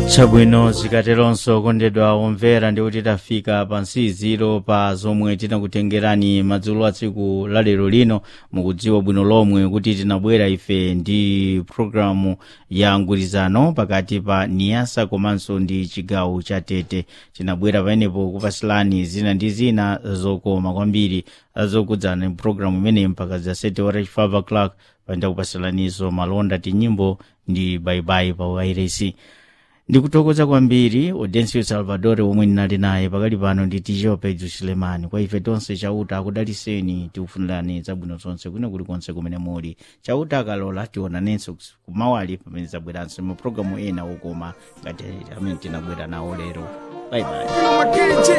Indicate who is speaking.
Speaker 1: chabwino zikateronso kondedwa omvera ndikuti tafika pa nsiziro pa zomwe tinakutengerani madzulo a tsiku la lero lino mukudziwa bwino lomwe kuti tinabwera ife ndi programu ya ngwirizano pakati pa niyasa komanso ndi chigawo cha tete tinabwera pamenepo kupasilani zina ndi zina zokoma kwambiri zokudzana programu imeneyi mpaka za 7 ora 5 o'clock panda kupasilanizo malonda tinyimbo ndi baibai pa wairesi ndikuthokoza kwambiri audencio salvador omwe ndinali naye pakali pano ndi tijo pedro sulemani kwa ife tonse chauta akudaliseni tikufunirani zabwino zonse kwina kulikonse kumene muli chauta akalola tionanenso kumawali pamene zabweranso mapulogalamu ena okoma ngati amene tinabwera nawo lero baibai